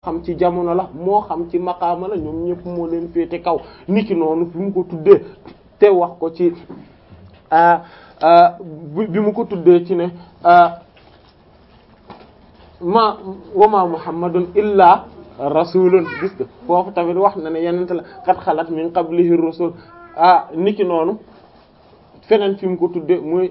xam ci jamono la moo xam ci maqaama la ñoom ñëpp moo leen féete kaw niki noonu fi mu ko tuddee te wax ko ci bi mu ko tuddee ci ne ma wama muhammadun illa rasulun gis nga foofu tamit wax na ne yenente la qad xalat min qablihi rusul ah niki noonu feneen fi mu ko tudde muy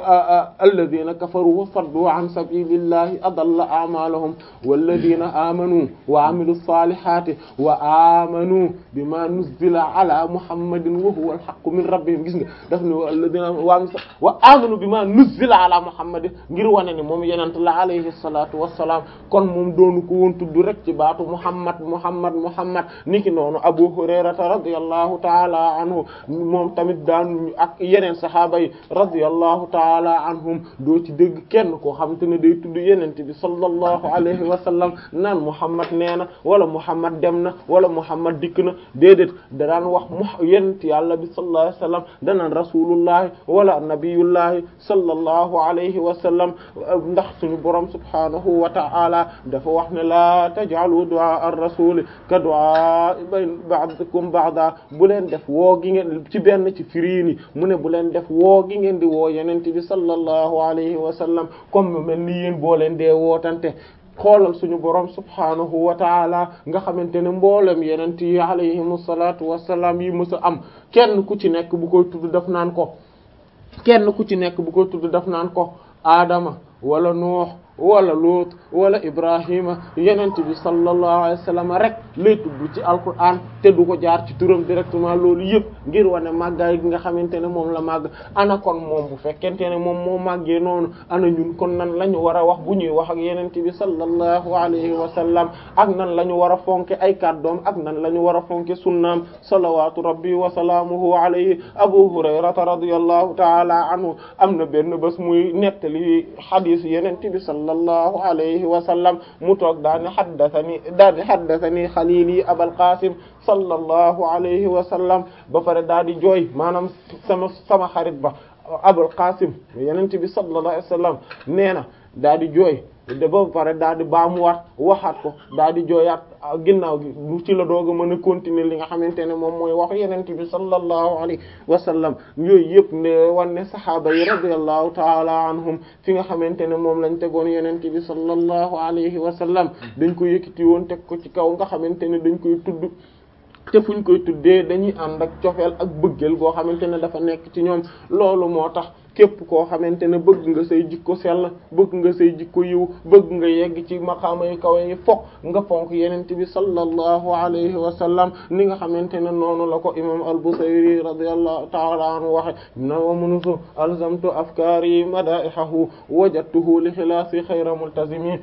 alladina kafaru wa saddu an sabilillahi adalla a'malahum walladina amanu wa amilu salihati wa amanu bima nuzzila ala muhammadin wa huwa alhaqqu min rabbihim gis nga daf ne alladina wa amanu bima nuzzila ala muhammadin ngir wane ni moom yenent la alayhi salatu wassalam kon moom doonu ko woon tudd rek ci baatu muhammad muhammad muhammad niki noonu abu hurairata radiyallahu ta'ala anhu moom tamit daan ak yeneen sahaaba yi radiyallahu taala anhum doo ci dégg kenn koo xamante ne day tudd yenente bi sallallahu alayhi wa sallam naan muhammad nee na wala muhammad dem na wala muhammad dikk na déedéet da daan wax mu yenent yàlla bi sallallahu alayhi wa sallam danaan rasulullahi wala nabiyullahi sallallahu alayhi wa sallam ndax suñu borom subhanahu wa ta'ala dafa wax ne la taj'alu du'a ar-rasuli ka du'a ba'dikum ba'da bu leen def woo gi ngeen ci benn ci firiini mu ne bu leen def woo gi ngeen di woo yenente bi sallallahu alayhi wa sallam comme mel ni yéen boo leen dee wootante xoolal suñu borom subhanahu wa taala nga xamante ne mboolem yenent yi alayhimu salaatu wassalaam yi mësa am kenn ku ci nekk bu koy tudd daf naan ko kenn ku ci nekk bu koy tudd daf naan ko Adama wala Nuux wala Luut wala Ibrahima yenent bi sallallahu alayhi wa sallam rek lay tudd ci alquran te du ko jaar ci turam directement loolu yëpp ngir wane màggaay gi nga xamante ne moom la màgg ana kon moom bu fekkente ne moom moo màggee noonu ana ñun kon nan la ñu war a wax bu ñuy wax ak yenent bi sallallahu alayhi wa sallam ak nan la ñu war a fonke ay kàddoom ak nan la ñu war a fonke sunnaam salawatu rabbi wa salaamuhu alayhi abu hurayrata radiyallahu taala anhu am na benn bés muy nettali xadiis yenent bi sallallahu alayhi wa sallam mu toog daani haddathani daani haddathani xalili abal qasim sallallahu alayhi wa sallam ba pare daa di jooy maanaam sama sama xarit ba abul qasim yenent bi sallallahu alayhi wa sallam nee na daa di jooy de ba pare daa di baamuwaat waxaat ko daa di jooyaat ginnaaw gi ci la doog a mën a continuer li nga xamante ne moom mooy wax yenent bi sallallahu alayhi wa sallam yooyu yëpp ne wan ne sahaaba yi radiyallahu taala anhum fi nga xamante ne moom lañ tegoon yenent bi sallallahu alayhi wa sallam dañ ko yëkkati woon teg ko ci kaw nga xamante ne dañ koy tudd te fuñ koy tuddee dañuy ànd ak cofeel ak bëggeel goo xamante ne dafa nekk ci ñoom loolu moo tax képp koo xamante ne bëgg nga say jikko sell bëgg nga say jikko yiw bëgg nga yegg ci maqaama yu kawe yi fokk nga fonk yenent bi sallallahu alayhi wa sallam ni nga xamante ne noonu la ko imam al-Busayri radiyallahu ta'ala anhu waxe na wa munusu alzamtu afkaari madaihahu wajadtuhu li xilaasi xayra multazimi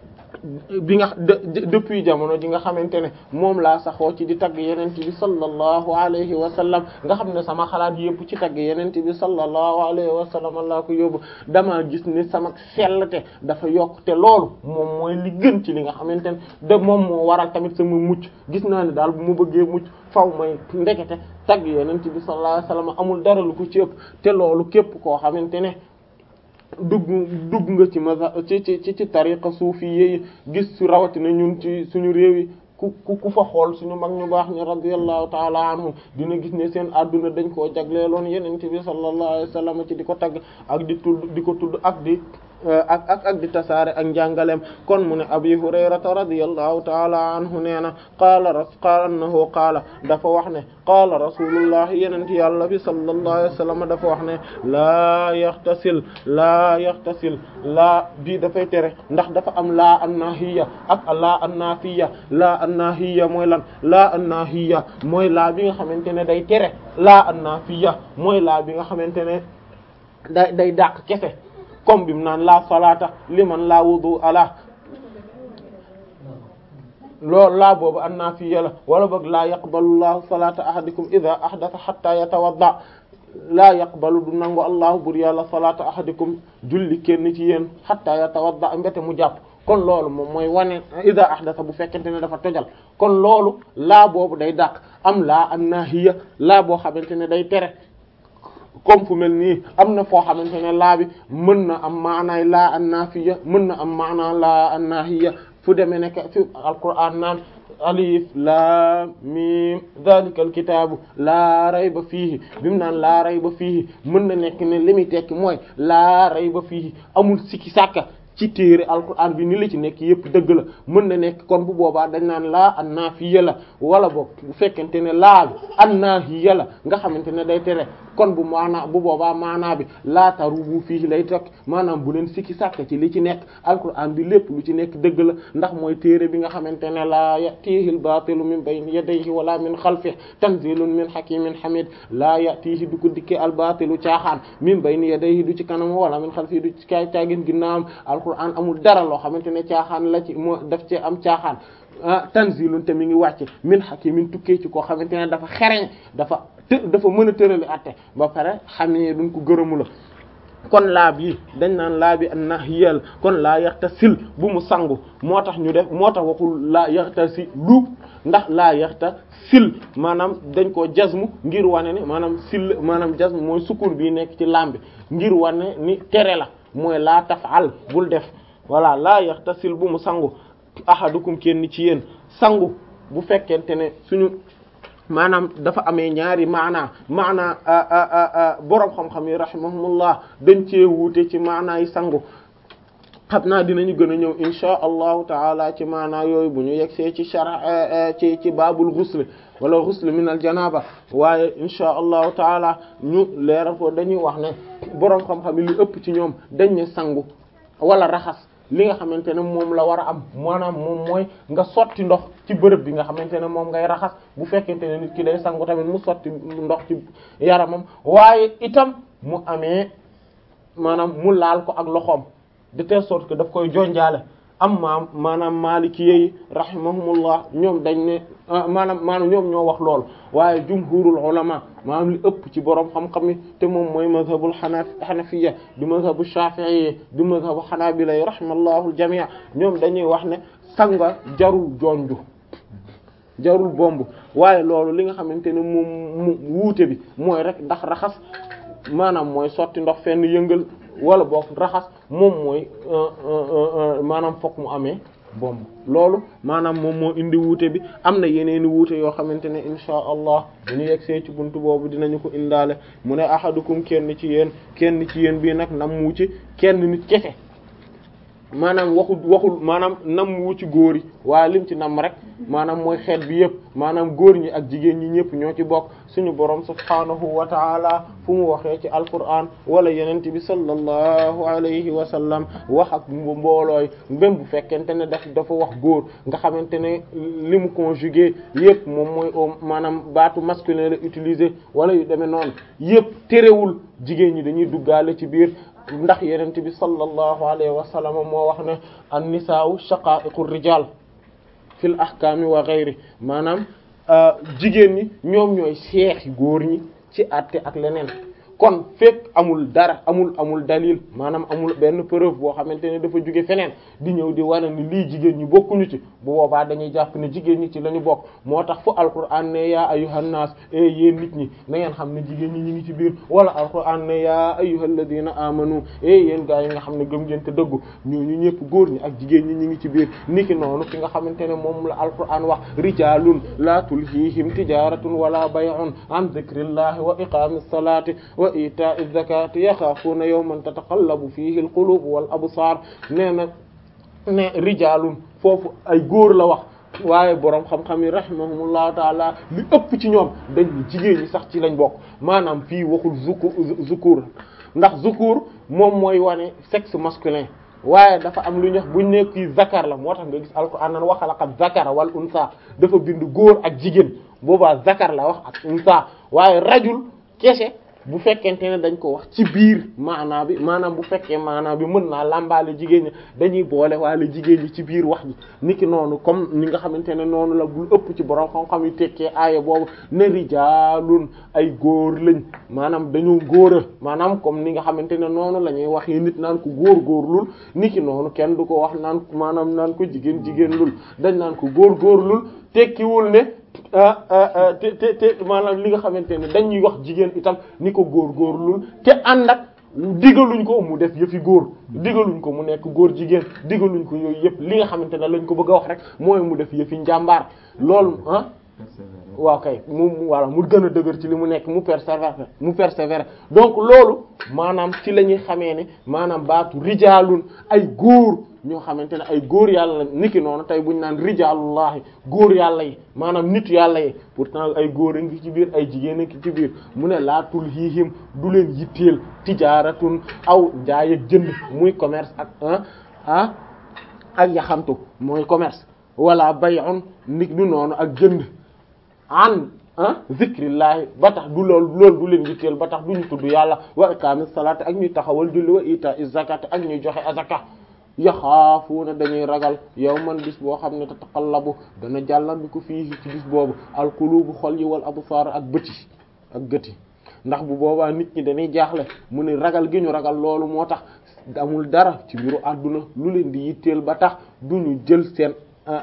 bi nga depuis jamono ji nga xamante ne moom laa saxoo ci di tagg yenent bi sallallahu alayhi wa sallam nga xam ne sama xalaat yëpp ci tagg yenent bi sallallahu alayhi wa sallam laa ko yóbbu dama gis ni sama sellte dafa yokk te loolu moom mooy li gën ci li nga xamante ne de moom moo waral tamit sama mucc gis naa ne daal bu mu bëggee mucc faw may ndekete tagg yenent bi sallallahu alayhi wa sallam amul dara lu ko ci ëpp te loolu képp koo xamante ne dugg dugg nga ci maza ci ci ci tariqa suufi yi gis su rawatina ñun ci suñu réew yi ku ku ku fa xool suñu mag ñu baax ñu radiyallahu taala anhum dina gis ne seen adduna dañ koo jagleeloon yenente bi sallallahu alayhi wa sallam ci di ko tagg ak di tudd di ko tudd ak di ak ak ak di tasaare ak njàngaleem kon mu ne abi hurayrata radiyallahu taala anhu nee na qaala ras qaala annahu qaala dafa wax ne qaala rasulullah yenent yàlla bi sallallahu alayhi wa sallam dafa wax ne laa yaxtasil laa yaxtasil laa bii dafay tere ndax dafa am laa annahiya ak laa annafiya laa annahiya mooy lan laa annahiya mooy laa bi nga xamante ne day tere laa annafiya mooy laa bi nga xamante ne day day dàq kese comme bi mu naan la salata liman la wudu ala loolu laa boobu an naa fi yàlla wala boog laa yaqbalu llahu salata ahadikum ida ahdatha hatta yatawadda laa yaqbalu du nangu allahu bur yàlla salata ahadikum julli kenn ci yéen hatta yatawadda mbete mu jàpp kon loolu moom mooy wane ida ahdatha bu fekkente ne dafa tojal kon loolu laa boobu day dàq am laa an nahiya laa boo xamante ne day tere comme fu mel nii am na foo xamante ne laa bi mën na am maanaay laa an nafiya mën na am maanaa laa an nahiya fu demee nekk fi alquran naan alif laam miim zalikal kitaabu laa rayba fiihi bi mu naan laa rayba fiihi mën na nekk ne li muy tekki mooy laa rayba fiihi amul sikki sàkka ci téere alquran bi ni la ci nekk yépp dëgg la mën na nekk kon bu boobaa dañ naan laa an naafiya la wala boog bu fekkente ne laa bi an naahiya la nga xamante ne day tere kon bu maanaa bu boobaa maanaa bi laa tarubu fii lay tokk maanaam bu leen sikki sàkk ci li ci nekk alquran bi lépp lu ci nekk dëgg la ndax mooy téere bi nga xamante ne laa yatihi al-baatilu min bayni yadayhi wala min xalfihi tanzilun min hakimin hamid laa yatihi du ko dikkee al-baatilu caaxaan min bayni yadayhi du ci kanam wala min xalfihi du ci kaay caagin ginnaawam alquran amul dara loo xamante ne caaxaan la ci moo daf ci am caaxaan ah tanzilun te mi ngi wàcc min hakimin tukkee ci koo xamante ne dafa xereñ dafa të dafa mën a tërali atte ba pare xam ne duñ ko gërëmu la kon laab yi dañ naan laabi an nahyal kon laa yaxta sil bu mu sangu moo tax ñu def moo tax waxul laa yaxta si lu ndax laa yaxta sil maanaam dañ koo jazmu ngir wane ne maanaam sil maanaam jazmu mooy sukkur bi nekk ci lambi ngir wane ni tere la mooy laa tafal bul def voilà laa yaxta sil bu mu sangu ahadukum kenn ci yéen sangu bu fekkente ne suñu maanaam dafa amee ñaari maanaa maanaa boroom xam-xam yi rahimahumullah dañ cee wuute ci maanaa yi sangu xam naa dinañu gën a ñëw insha allahu taala ci maanaa yooyu bu ñu yegsee ci shara ci ci baabul ghusl wala ghusl min al janaba waaye insha allahu taala ñu leeral ko dañuy wax ne boroom xam-xam yi lu ëpp ci ñoom dañ ne sangu wala raxas li nga xamante ne moom la war a am maanaam moom mooy nga sotti ndox ci bërëb bi nga xamante ne moom ngay raxas bu fekkente ne nit ki day sangu tamit mu sotti ndox ci yaramam waaye itam mu amee maanaam mu laal ko ak loxoom de telle sorte que daf koy jonjaale am maam maanaam maliki yi rahimahumullah ñoom dañ ne maanaam maanaam ñoom ñoo wax lool waaye jumhurul ulama maanaam li ëpp ci borom xam-xam yi te moom mooy mazhabul xana xanafiya di mazhabu shafi'i di mazhabu xanaabila yi rahimallahu aljamii ñoom dañuy wax ne sanga jarul jonju jarul bomb waaye loolu li nga xamante ne moom mu wuute bi mooy rek ndax raxas maanaam mooy sotti ndox fenn yëngal wala boog raxas moom mooy maanaam fokk mu amee bomb loolu maanaam moom moo indi wuute bi am na yeneeni wuute yoo xamante ne insha allah bu ñu yegsee ci buntu boobu dinañu ko indaale mu ne ahadukum kenn ci yéen kenn ci yéen bii nag nam wu ci kenn nit kese maanaam waxul waxul maanaam nam wu ci góor yi waaye lim ci nam rek maanaam mooy xeet bi yëpp maanaam góor ñi ak jigéen ñi ñëpp ñoo ci bokk suñu borom subhaanahu wa taala fu mu waxee ci alquran wala yenent bi sallallahu alayhi wa sallam wax ak mboolooy même bu fekkente ne daf dafa wax góor nga xamante ne li mu conjugué yëpp moom mooy maanaam baatu masculin la utiliser wala yu demee noonu yëpp terewul jigéen ñi dañuy duggaale ci biir ndax yenent bi sallallahu alayhi wa sallam moo wax ne an nisaa'u shaqa'iqu rijal fil ahkaami wa ghayri maanaam jigéen ñi ñoom ñooy seexi góor ñi ci àtte ak leneen kon fekk amul dara amul amul dalil maanaam amul benn preuve boo xamante ne dafa jóge feneen di ñëw di wane ni lii jigéen ñi bokkuñu ci bu boobaa dañuy jàpp ne jigéen ñi ci la ñu bokk moo tax fu alquran ne yaa ayyuhan nas e yéen nit ñi na ngeen xam ne jigéen ñi ñu ngi ci biir wala alquran ne yaa ayyuhal ladina amanu e yéen gaa yi nga xam ne gëm ngeen te dëggu ñooñu ñëpp góor ñi ak jigéen ñi ñu ngi ci biir niki noonu fi nga xamante ne moom la alquran wax rijalun la tulhihim tijaratun wala bay'un an dhikrillahi wa iqamis salati wa ita'i zakati yaxaafuuna yawman tataqallabu fihi alqulub wal absar nee na ne rijalun foofu ay góor la wax waaye boroom xam-xam yi rahimahumullahu taala li ëpp ci ñoom dañ jigéen ñi sax ci lañ bokk maanaam fii waxul zuku zukur ndax zukur moom mooy wane sexe masculin waaye dafa am lu ñuy wax buñ ne kii zakar la moo tax nga gis alquran nan waxalaqa zakara wal unsa dafa bind góor ak jigéen boobaa zakar la wax ak unsa waaye rajul kese bu fekkente ne dañ ko wax ci biir maanaa bi maanaam bu fekkee maanaa bi mën naa làmbaale jigéen ñi dañuy boole waale jigéen ñi ci biir wax ji niki noonu comme ni nga xamante ne noonu la bul ëpp ci borom xam-xam yi tekkee aaya boobu ne rijaalun ay góor lañ maanaam dañoo góora maanaam comme ni nga xamante ne noonu la ñuy waxee nit naan ko góor góorlul niki noonu kenn du ko wax naan maanaam naan ko jigéen jigéen lul dañ naan ko góor góorlul tekkiwul ne te te te maanaam li nga xamante ne dañuy wax jigéen itam ni ko góor góorlul te ànd ak digaluñ ko mu def yëfi góor digaluñ ko mu nekk góor jigéen digaluñ ko yooyu yëpp li nga xamante ne lañ ko bëgg a wax rek mooy mu def yëfi njàmbaar loolu ah waaw kay mu voilà mu gën a dëgër ci li mu nekk mu persévérer mu persévérer donc loolu maanaam ci la ñuy xamee ne maanaam baatu rijaalun ay góor ñoo xamante ne ay góor yàlla niki noonu tey buñ naan rijaalullahi góor yàlla yi maanaam nit yàlla yi pourtant ay góor a ngi ci biir ay jigéen a ngi ci biir mu ne laatul hiihim du leen yitteel tijaaratun aw njaay ak jënd muy commerce ak ah ah ak yaxantu mooy commerce wala bay'un nit du noonu ak jënd an ah zikrillahi ba tax du lool loolu du leen yitteel ba tax du ñu tudd yàlla wa iqamis salati ak ñuy taxawal julli wa ita zakat ak ñuy joxe azaka yaxaafuuna dañuy ragal yawman bis boo xam ne tataqallabu dana jàllandiku fii ci bis boobu alqulubu xol yi wal absar ak bëti ak gëti ndax bu boobaa nit ñi dañuy jaaxle mu ne ragal gi ñu ragal loolu moo tax amul dara ci mbiru àdduna lu leen di yitteel ba tax du ñu jël seen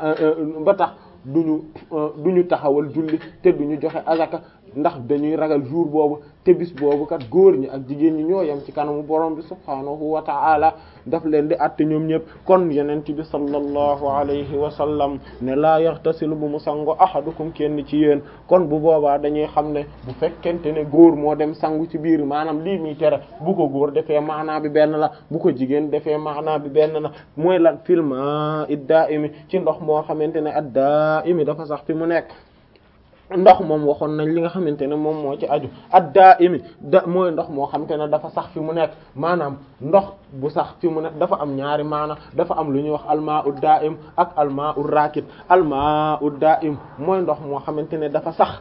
ba tax duñu duñu taxawal julli te duñu joxe azaka ndax dañuy ragal jour boobu te bis boobu kat góor ñi ak jigéen ñi ñoo yem ci kanamu borom bi subhaanahu wa ta'ala daf leen di àtte ñoom ñëpp kon yenent bi sallallahu alayhi wa sallam ne laa yaxtasilu bu mu sango ahadukum kenn ci yéen kon bu boobaa dañuy xam ne bu fekkente ne góor moo dem sangu ci biir maanaam lii muy tere bu ko góor defee maanaa bi benn la bu ko jigéen defee maanaa bi benn la mooy lan filma idda imi ci ndox moo xamante ne adda imi dafa sax fi mu nekk ndox moom waxoon nañ li nga xamante ne moom moo ci aju adda imi da mooy ndox moo xamante ne dafa sax fi mu nekk maanaam ndox bu sax fi mu nekk dafa am ñaari maana dafa am lu ñuy wax almaa ud daim ak almaa ud rakid almaa ud daim mooy ndox moo xamante ne dafa sax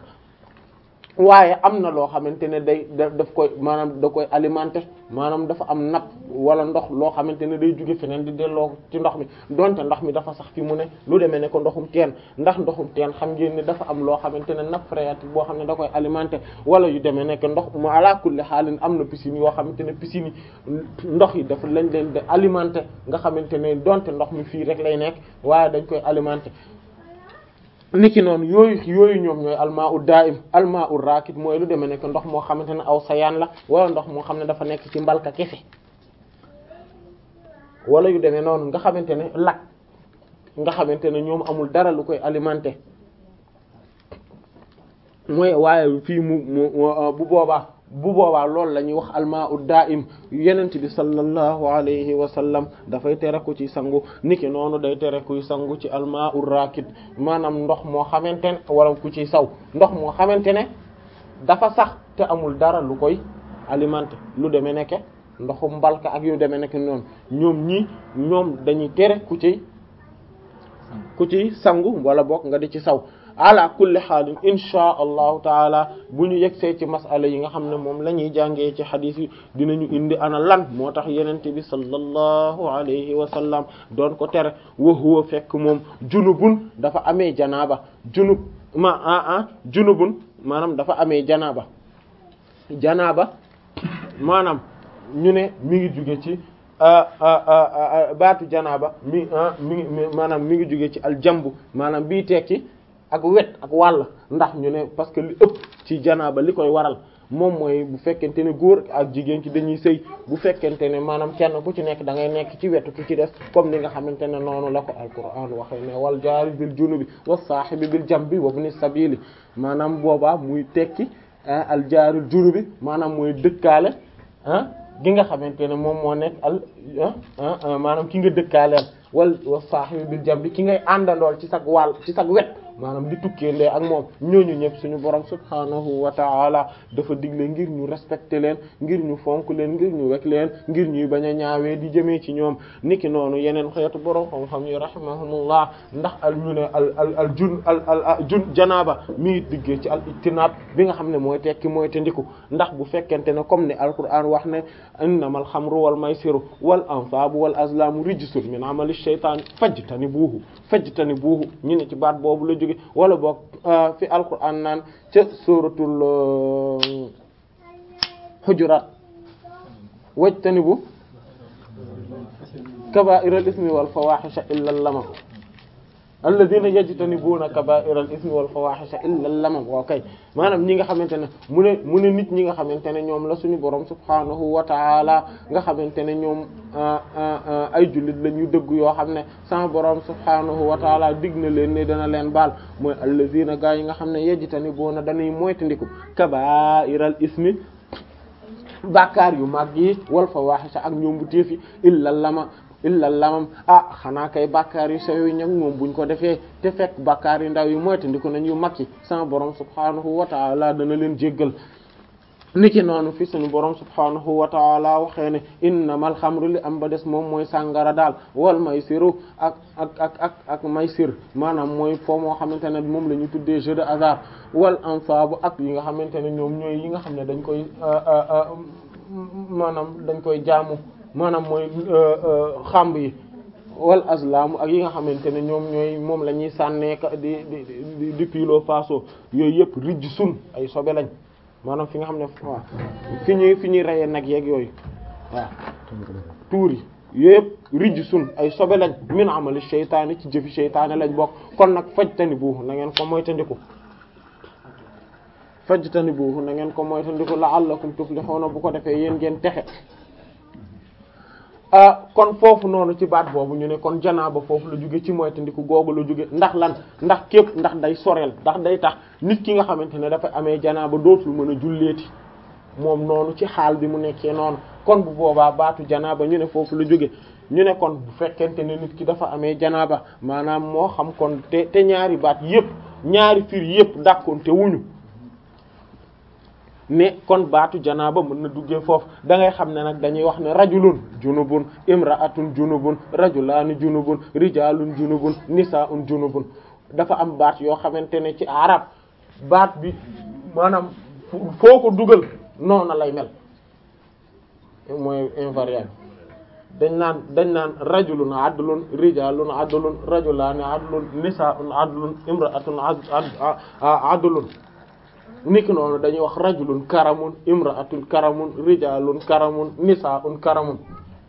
waaye am na loo xamante ne day daf koy maanaam da koy alimenter maanaam dafa am napp wala ndox loo xamante ne day jóge feneen di delloo ci ndox mi donte ndox mi dafa sax fi mu ne lu demee ne ko ndoxum teen ndax ndoxum teen xam ngeen ne dafa am loo xamante ne nappe phréatique boo xam ne da koy alimenter wala yu demee nekk ndox mu ala kulli xaalin am na piscine yoo xamante ne piscine yi ndox yi dafa lañ leen di alimenter nga xamante ne donte ndox mi fii rek lay nekk waaye dañ koy alimenter niki noonu yooyu yooyu ñoom ñooy almaa u daim almaa u rakit mooy lu demee nekk ndox moo xamante ne aw sayaan la wala ndox moo xam ne dafa nekk ci mbalka kese wala yu demee noonu nga xamante ne lak nga xamante ne ñoom amul dara lu koy alimenter mooy waaye fii mu mu bu boobaa bu boobaa loolu la ñuy wax almaa u daim yenent bi sallallahu alayhi wa sallam dafay tere ku ci sangu niki noonu day tere kuy sangu ci almaa u rakit maanaam ndox moo xamante ne wala ku ci saw ndox moo xamante ne dafa sax te amul dara lu koy alimenter lu demee nekke ndoxu mbalka ak yu demee nekk noonu ñoom ñii ñoom dañuy tere ku ci ku ci sangu wala bokk nga di ci saw ala kulli xaalin insha allahu taala bu ñu yegsee ci masala yi nga xam ne moom la ñuy jàngee ci xadiis yi dinañu indi ana lan moo tax yenente bi sallallahu alayhi wa sallam doon ko tere wa huwa fekk moom junubun dafa amee janaaba junub ma ah ah junubun maanaam dafa amee janaaba janaaba maanaam ñu ne mi ngi jóge ci baatu janaaba mi mi ngi maanaam mi ngi jóge ci aljambu maanaam bii tekki ak wet ak wàll ndax ñu ne parce que li ëpp ci janaaba li koy waral moom mooy bu fekkente ne góor ak jigéen ci dañuy sëy bu fekkente ne maanaam kenn ku ci nekk da ngay nekk ci wetu ku ci des comme ni nga xamante ne noonu la ko alquran waxee ne wal jaari bil junubi was saahibi bil jambi wa ibnis sabili maanaam boobaa muy tekki al jaaril junubi maanaam mooy dëkkaale ah gi nga xamante ne moom moo nekk al maanaam ki nga dëkkaaleel wal was saahibi bil jambi ki ngay àndandool ci sag wàll ci sag wet maanaam di tukkee lee ak moom ñooñu ñëpp suñu borom subhaanahu wa ta'ala dafa digle ngir ñu respecter leen ngir ñu fonk leen ngir ñu wekk leen ngir ñuy bañ a ñaawee di jëmee ci ñoom niki noonu yeneen xeetu borom xam-xam yi rahimahumullah ndax al ñu ne al al al jun al al jun janaaba mi ngi diggee ci al ijtinaab bi nga xam ne mooy tekki mooy te ndiku ndax bu fekkente ne comme ne alquran wax ne innamal xamru wal maysiru wal ansaabu wal azlaamu rijsun min amali shaytaan fajtanibuuhu fajtanibuuhu ñu ne ci baat boobu la jóge wala boog fi alquran naan ca suratul hujurat wajtanibu kabaa'iral ismi wal fawaahisha illa lama alladhina yajtanibuna kaba'ira al-ithmi wal fawahisha illa al-lamam waaw kay maanaam ñi nga xamante ne mu ne mu ne nit ñi nga xamante ne ñoom la suñu borom subhanahu wa ta'ala nga xamante ne ñoom ay jullit la ñu dëgg yoo xam ne sama borom subhanahu wa ta'ala dig na leen ne dana leen baal mooy alladhina gaa yi nga xam ne yajtanibuna dañuy moytandiku kaba'ira al-ithmi bàkkaar yu mag yi wal fawahisha ak ñoom bu téefi illa lama illa lamam ah xanaa kay bàkkaar yu sew yi ñag moom buñ ko defee te fekk bàkkaar yu ndaw yi moytandiku nañ yu mag yi sama borom subhanahu wa ta'ala dana leen jéggal niki noonu fi suñu borom subhanahu wa ta'ala waxee ne innamal xamru li am ba des moom mooy sàngara daal wal maysiru ak ak ak ak ak maysir maanaam mooy foo moo xamante ne moom la ñu tuddee jeu de hasard wal ansaabu ak yi nga xamante ne ñoom ñooy yi nga xam ne dañ koy maanaam dañ koy jaamu maanaam mooy xamb yi wal azlamu ak yi nga xamante ne ñoom ñooy moom la ñuy sànneeka di di di pilo faso yooyu yëpp rijj sun ay sobe lañ maanaam fi nga xam ne waaw fi ñuy fi ñuy reyee nag yeeg yooyu waaw tuur yi yëpp rijj sun ay sobe lañ min amali sheytaani ci jëfi sheytaani lañ bokk kon nag fajtani buuxu na ngeen ko moytandiku fajtani buuxu na ngeen ko moytandiku la'allakum tuflihuna bu ko defee yéen ngeen texe kon foofu noonu ci baat boobu ñu ne kon janaaba foofu la jóge ci moytandiku googu la jóge ndax lan ndax képp ndax day soreel ndax day tax nit ki nga xamante ne dafa amee janaaba dootul mën a julleeti moom noonu ci xaal bi mu nekkee noonu kon bu boobaa baatu janaaba ñu ne foofu la jóge ñu ne kon bu fekkente ne nit ki dafa amee janaaba maanaam moo xam kon te te ñaari baat yépp ñaari fir yépp dàkkoon te wuñu ne kon baatu janaaba mën na duggee foofu da ngay xam ne nag dañuy wax ne rajulun junubun imra'atun junubun rajulaani junubun rijalun junubun nisaa'un junubun dafa am baat yoo xamante ne ci arab baat bi maanaam foo ko dugal noona lay mel mooy invariable dañ naan dañ naan rajulun adlun rijalun adlun rajulaani adlun nisaa'un adlun imra'atun adlun niki noonu dañuy wax rajulun karamun imra'atun karamun rijalun karamun nisaa'un karamun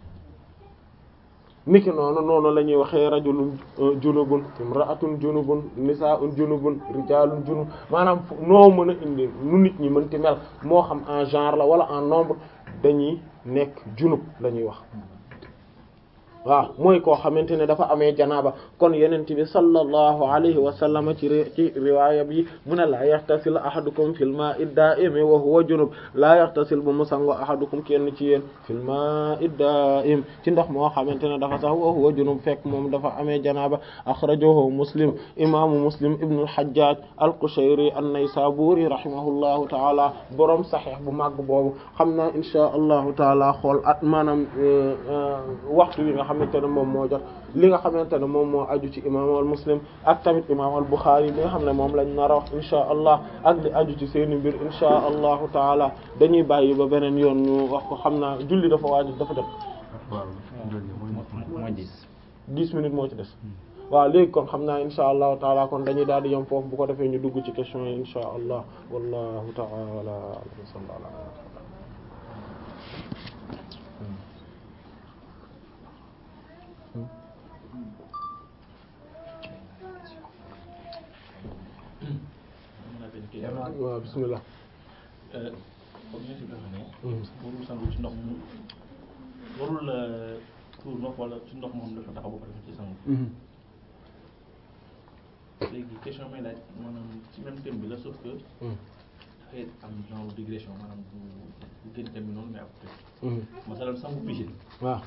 niki noonu noonu la ñuy waxee rajulun junubun imra'atun junubun nisaa'un junubun rijalun junub maanaam noo mën a indi nu nit ñi mënti mel moo xam en genre la wala en nombre dañuy nekk junub la ñuy wax waaw mooy koo xamante ne dafa amee janaaba kon yenent bi sallallahu alayhi wa sallam ci ci riwaaya bi mu ne laa yaxtasil ahadukum fil ma'i da'imi wa huwa junub laa yaxtasil bu mu sango ahadukum kenn ci yéen fil ma'i da'im ci ndox moo xamante ne dafa sax wa huwa junub fekk moom dafa amee janaaba akhrajahu muslim imaamu muslim ibn al-hajjaj al-qushayri an-naysaburi rahimahullahu ta'ala borom sahih bu màgg boobu xam naa insha allahu taala xool at maanaam waxtu wi nga xamante ne moom moo jot li nga xamante ne moom moo aju ci imam al muslim ak tamit imam al buxaari li nga xam ne moom lañ nar a wax insha allah ak li aju ci seeni mbir insha allahu taala dañuy bàyyi ba beneen yoon ñu wax ko xam naa julli dafa waaju dafa def mooy dix dix minutes moo ci des waaw léegi kon xam naa insha allahu taala kon dañuy daal di yem foofu bu ko defee ñu dugg ci question yi insha allah wallahu taala alam sallallahu waaw bismillah comme ñu si dafa ne warul sangu ci ndox mu warul tuur ndox wala ci ndox moom dafa taxaw ba pare ci sangu léegi question may laaj maanaam ci même thème bi la sauf que dafay am genre digression maanaam bu bu gën thème bi noonu mais après masalan sangu piscine waaw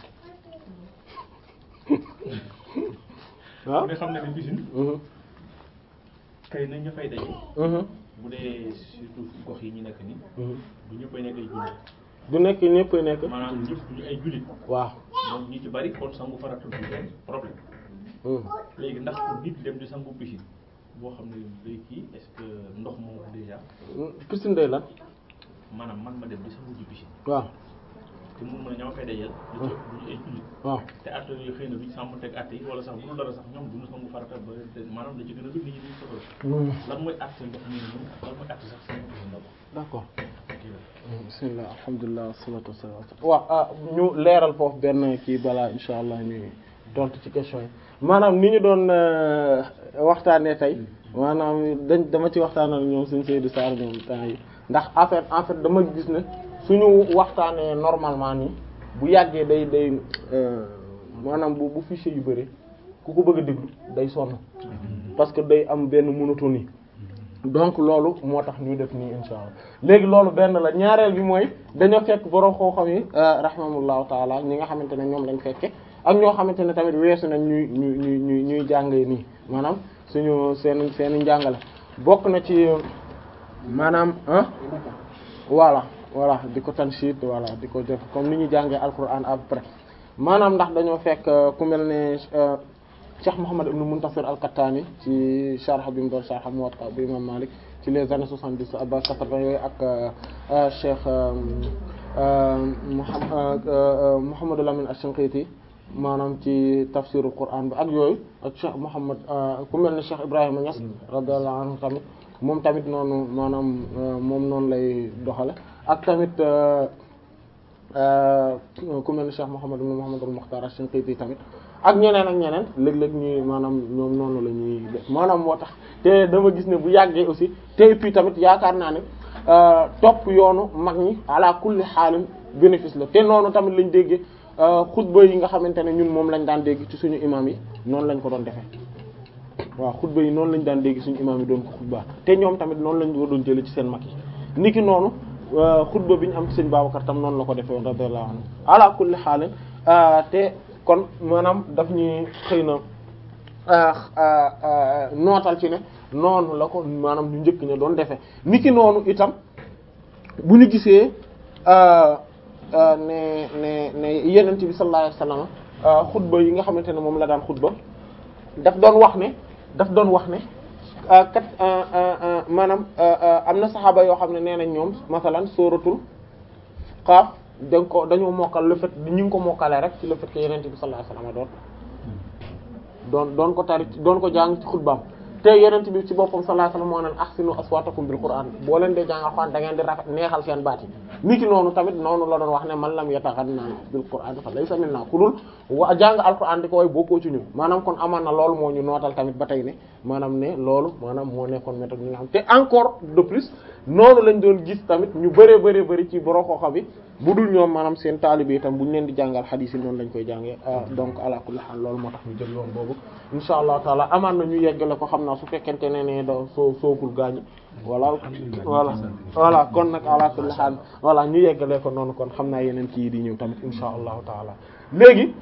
waaw bu dee xam ne ne piscine kay nañ ña fay daje bu dee surtout gox yi ñu nekk nii du ñëppay nekk ay jullit du nekk ñëpp nekk maanaam ñëpp duñu ay jullit waaw donc ñi ci bari kon sangu farata du seen problème léegi ndax pour nit dem di sangu piscine boo xam ne day kii est-ce que ndox moom déjà piscine day lan maanaam man ma dem di sangu ji piscine waaw te mun mën a ñama fay dajal lu ci duñu ay jullit waaw te atte yooyu xëy na duñ sàmm teg atte yi wala sax bu dul dara sax ñoom duñu sangu farata ba maanaam da ci gën a bëgg nit ñi duñ soxla lan mooy atte ndox mi moom lan mooy atte sax sangu piscine d'abord d'accord bismillah alhamdulilah wassalatu wassalam waaw ah ñu leeral foofu benn kii balaa insha allah ñuy tontu ci question yi maanaam ni ñu doon waxtaanee tey maanaam dañ dama ci waxtaanal ñoom suñ Seydou Sarr ñoom temps yi ndax en fait en fait dama gis ne suñu waxtaanee normalement nii bu yàggee day day maanaam bu bu fichier yu bëri ku ko bëgg a déglu day sonn parce que day am benn monotonie donc loolu moo tax ñu def nii insha allah léegi loolu benn la ñaareel bi mooy dañoo fekk borom xoo-xam yi rahimahullahu taala ñi nga xamante ne ñoom lañ fekke ak ñoo xamante ne tamit weesu nañ ñuy ñuy ñuy ñuy jàngee nii maanaam suñu seen seen njàngale bokk na ci maanaam ah voilà voilà di ko tanshit voilà di ko def comme ni ñuy jàngee alquran après maanaam ndax dañoo fekk ku mel ne Cheikh Mouhammad ibn Muntasir al-Kattani ci sharh bi mu doon sharh Muwatta bu imam Malik ci les années soixante-dix ba quatre-vingt yooyu ak Cheikh Mouhamadou Lamine ash-Shinqiti maanaam ci tafsirul Qur'an bi ak yooyu ak Cheikh Mouhammad ku mel ne Cheikh Ibrahima Niass radiyallahu anhu tamit moom tamit noonu maanaam moom noonu lay doxale ak tamit ku mel ne Cheikh Mouhammad ibn Mouhammad al-Mukhtar ash-Shinqiti tamit ak ñeneen ak ñeneen léeg-léeg ñuy maanaam ñoom noonu la ñuy def maanaam moo tax te dama gis ne bu yàggee aussi te puis tamit yaakaar naa ne topp yoonu mag ñi ala kulli xaalin bénéfice la te noonu tamit lañ déggee xutba yi nga xamante ne ñun moom lañ daan dégg ci suñu imam yi noonu lañ ko doon defee waaw xutba yi noonu lañ daan dégg suñu imam yi doon ko xutba te ñoom tamit noonu lañ ko doon jëlee ci seen mag yi niki noonu xutba bi ñu am ci sëñ Babacar tam noonu la ko defee woon radiyallahu anhu ala kulli xaalin te kon maanaam daf ñuy xëy na nootal ci ne noonu la ko maanaam ñu njëkk ña doon defee niki noonu itam bu ñu gisee ne ne ne yenent bi sallallahu alayhi wasallam xutba yi nga xamante ne moom la daan xutba daf doon wax ne daf doon wax ne kat maanaam am na saxaaba yoo xam ne nee nañ ñoom masalan sóoratul Qaaf dañ ko dañoo mokkal le fait ñu ngi ko mokkalee rek ci le fait que yenent bi sallallahu alayhi wasallam doon doon doon ko tari doon ko jàng ci xutbaam te yenent bi ci boppam sallallahu alayhi wasallam moo naan ahsinu aswatakum bil qur'an boo leen dee jàng alxuraan da ngeen di rafet neexal seen baat yi niki noonu tamit noonu la doon wax ne man lam yataghanna bil qur'an fa laysa minna ku dul wa jàng alxuraan di ko way bokkoo ci ñun maanaam kon amaan na loolu moo ñu nootal tamit ba tey ne maanaam ne loolu maanaam moo nekkoon méthode ñi nga xam te encore de plus noonu lañ doon gis tamit ñu bëree bëri bëri ci borom xooxa bi bu dul ñoom maanaam seen taalibe itam bu ñu leen di jàngal xadiis yi noonu lañ koy jàngee donc ala kulli haal loolu moo tax ñu jël yoon boobu insha allah taala amaan na ñu yeggale ko xam naa su fekkente ne ne da soo sookul gaañu voilà voilà voilà kon nag ala kulli haal voilà ñu yeggale ko noonu kon xam naa yeneen kii di ñëw tamit insha allahu taala léegi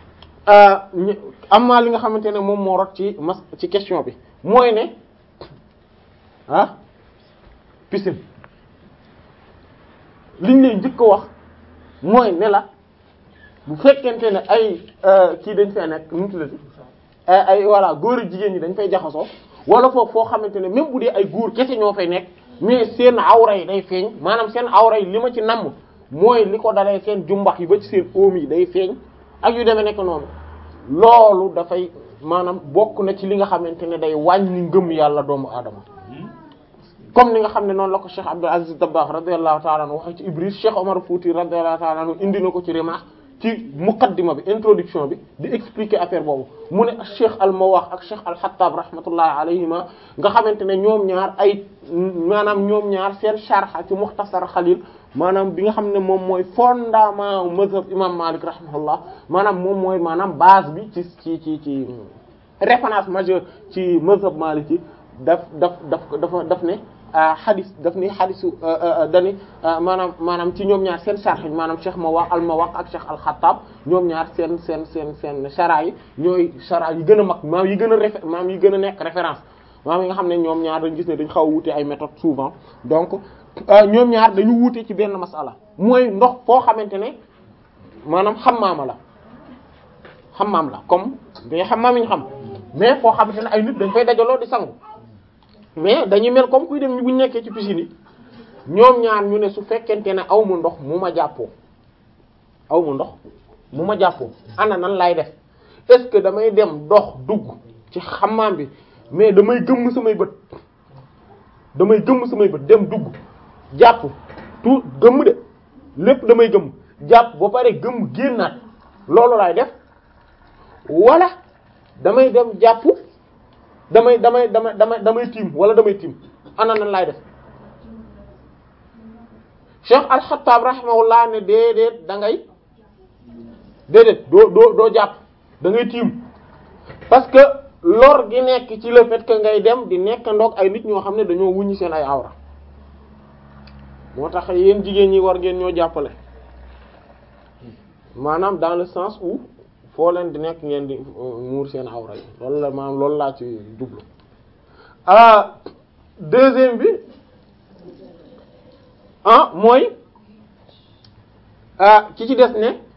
amaa li nga xamante ne moom moo rot ci mas ci question bi mooy ne ah piscine liñ lay njëkk a wax mooy ne la bu fekkente ne ay kii dañ fee nekk nu mu tuddati ay ay voilà góor ak jigéen ñi dañ fay jaxasoo wala foofu foo xamante ne même bu dee ay góor kese ñoo fay nekk mais seen awra yi day feeñ maanaam seen awra yi li ma ci namm mooy li ko dalee seen jumbax yi ba ci seen oom yi day feeñ ak yu demee nekk noonu loolu dafay maanaam bokk na ci li nga xamante ne day wàññi ngëm yàlla doomu aadama comme ni nga xam ne noonu la ko Cheikh Abdul Aziz Dabakh radiyallahu ta'ala anhu waxee ci Ibris Cheikh Omar Fouti radiyallahu ta'ala anhu indi na ko ci Rimah ci muqaddima bi introduction bi di expliquer affaire boobu mu ne Cheikh al-Mawakh ak Cheikh al-Hattab rahmatullahi alayhima nga xamante ne ñoom ñaar ay maanaam ñoom ñaar seen sharh ci Mukhtasar Khalil maanaam bi nga xam ne moom mooy fondement mazhab imam Malik rahimahullah maanaam moom mooy maanaam base bi ci ci ci ci référence majeure ci mazhab Maliki daf daf daf dafa daf ne xadis daf ni xadisu dani maanaam maanaam ci ñoom ñaar seen sharh maanaam Cheikh Mawaq al Mawaq ak Cheikh al Khattab ñoom ñaar seen seen seen seen shara yi ñooy shara yi gën a mag maam yi gën a réfé maam yi gën a nekk référence maam yi nga xam ne ñoom ñaar dañu gis ne dañ xaw a wuute ay méthodes souvent donc ñoom ñaar dañu wuute ci benn masala mooy ndox foo xamante ne maanaam xammaama la xammaam la comme dañuy xammaam yi ñu xam mais foo xamante ne ay nit dañ fay dajaloo di sangu mais dañuy mel comme kuy dem ñu bu nekkee ci piscine yi ñoom ñaar ñu ne su fekkente ne aw ma ndox mu ma jàppoo aw ma ndox mu ma jàppoo ana nan lay def est-ce que damay dem dox dugg ci xammaam bi mais damay gëmm samay bët damay gëmm samay bët dem dugg jàpp tout gëmm de lépp damay gëmm jàpp ba pare gëmm génnaat loolu laay def wala damay dem jàpp damay damay damay damay damay tiim wala damay tiim ana nan laay def Cheikh Al-Khattab rahimahullah ne déedéet da ngay déedéet doo doo doo jàpp da ngay tiim parce que lor gi nekk ci le fait que ngay dem di nekk ndoog ay nit ñoo xam ne dañoo wuññi seen ay awra moo tax yéen jigéen ñi war ngeen ñoo jàppale maanaam dans le sens où foo leen di nekk ngeen di muur seen awra yi loolu la maanaam loolu laa ci jublu ah deuxième bi ah mooy ah ki ci des ne